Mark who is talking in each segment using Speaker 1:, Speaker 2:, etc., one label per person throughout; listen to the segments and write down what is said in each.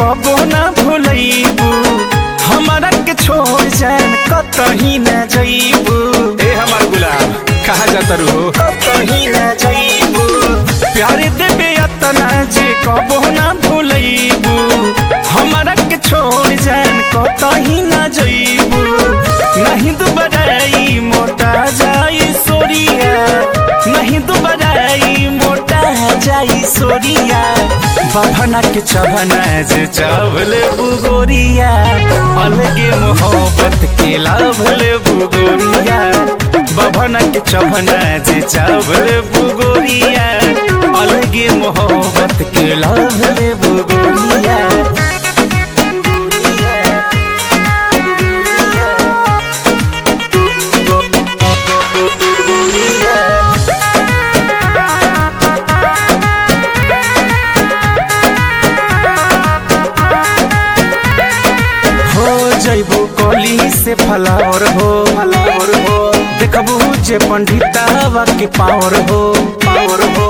Speaker 1: कबो ना भूलैबू हमारा के छोड़ जान कतही न जइबू
Speaker 2: ए हमार गुलाम कहाँ जाता रू हो
Speaker 1: कतही न जइबू प्यार देबे अतना जे कबो ना भूलैबू हमारा के छोड़ जान कतही न जइबू नहीं दुबराई मोटा जाई सोरिया नहीं दुबराई मोटा जाई सोरिया बभना के चबना जे चावले बुगोरिया अलगे मोहब्बत के लाभले बुगोरिया बभना के चबना जे चावले बुगोरिया अलगे मोहब्बत के लाभले बुगोरिया हो जइबू कली से फलावर हो फलावर हो देखबू जे पंडितावा के पावर हो पावर हो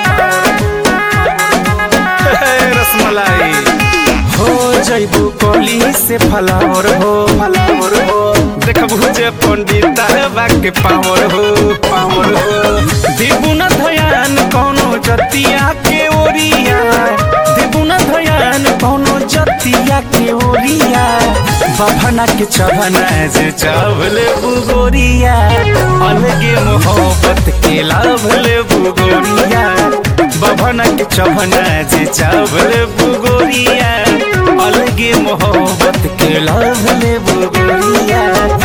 Speaker 2: रसमलाई
Speaker 1: हो जइबू कली से फलावर हो फलावर हो
Speaker 2: देखबू जे पंडिता के पावर हो
Speaker 1: पावर हो देबू न धयान कौनो जतिया के ओरिया देबू न धयान कौनो जतिया के ओरिया बभना के चबना जे चावले बुगोरिया अलगे मोहब्बत के लाभले बुगोरिया बभना के चबना जे चावले बुगोरिया अलगे मोहब्बत के लाभले बुगोरिया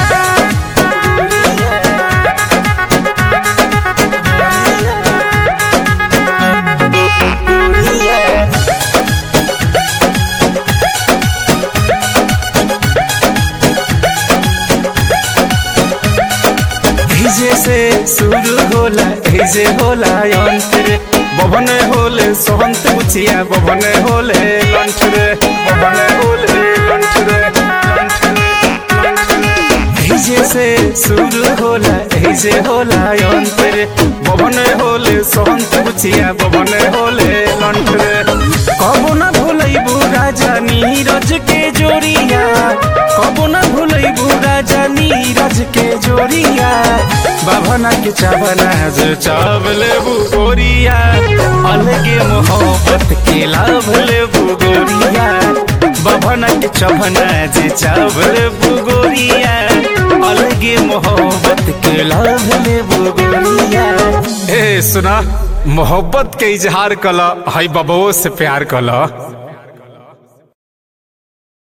Speaker 1: हिजे से शुरू होला हिजे होला अंत रे बभन होले सोहंत बुचिया बभन होले लंठ रे बभन होले लंठ रे लंठ रे लंठ रे हिजे से शुरू होला हिजे होला अंत रे बभन होले सोहंत बुचिया बभन होले लंठ रे कबो ना भूलैबू राजा नीरज के जोड़िया कबो ना भूलैबू राजा नीरज के जोड़िया बाभना के चावना जो चावले बुगोरिया अलगे मोहब्बत के लाभ ले बुगोरिया बाभना के चबना जे चावले बुगोरिया अलगे मोहब्बत के लाभ ले बुगोरिया
Speaker 2: ए सुना मोहब्बत के इजहार कला हई बबुओ से प्यार कला